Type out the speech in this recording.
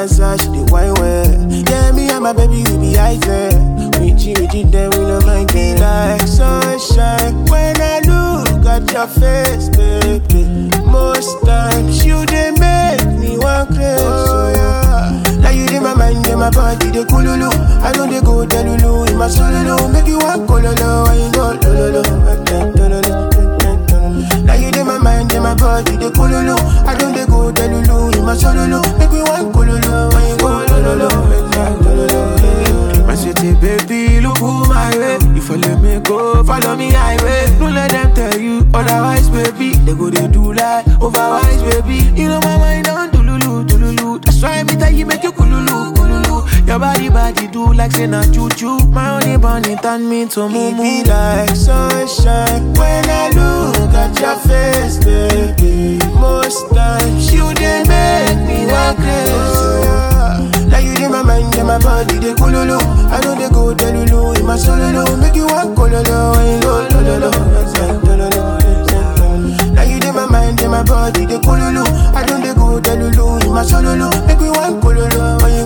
dance, ah, she dey wine well. Yeah, me and my baby we be item. We cheat, we cheat, then we no mind them. Like sunshine when I look at your face, baby. Most times you dey make me want crazy. Oh, yeah. Now you dey my mind, dey my body, dey coolulu. I know they go delulu in my solo. Make you want cololo, I ain't go lolo. Now you dey my mind, dey my body, dey coolulu. I know they go delulu in my solo. Make you want cololo, I ain't go lolo. My city baby, look who my way. If you let me go, follow me highway. Don't let them tell you otherwise, baby. They go they do like overwise, baby. You know my mind on tululu, tululu. That's why me tell you make you kululu, kululu. Your body, body do like say na choo choo. My only bunny turn me to It mumu. be like sunshine when I look at your face, baby. Most times you dey make me want crazy. Now you dey my mind, dey my body, dey coolulu. I know they go delulu in my solo. Make you want cololo, I ain't go lolo. Now you dey my mind, dey my body, dey coolulu. I know they go delulu in my solo. Make you want cololo, I ain't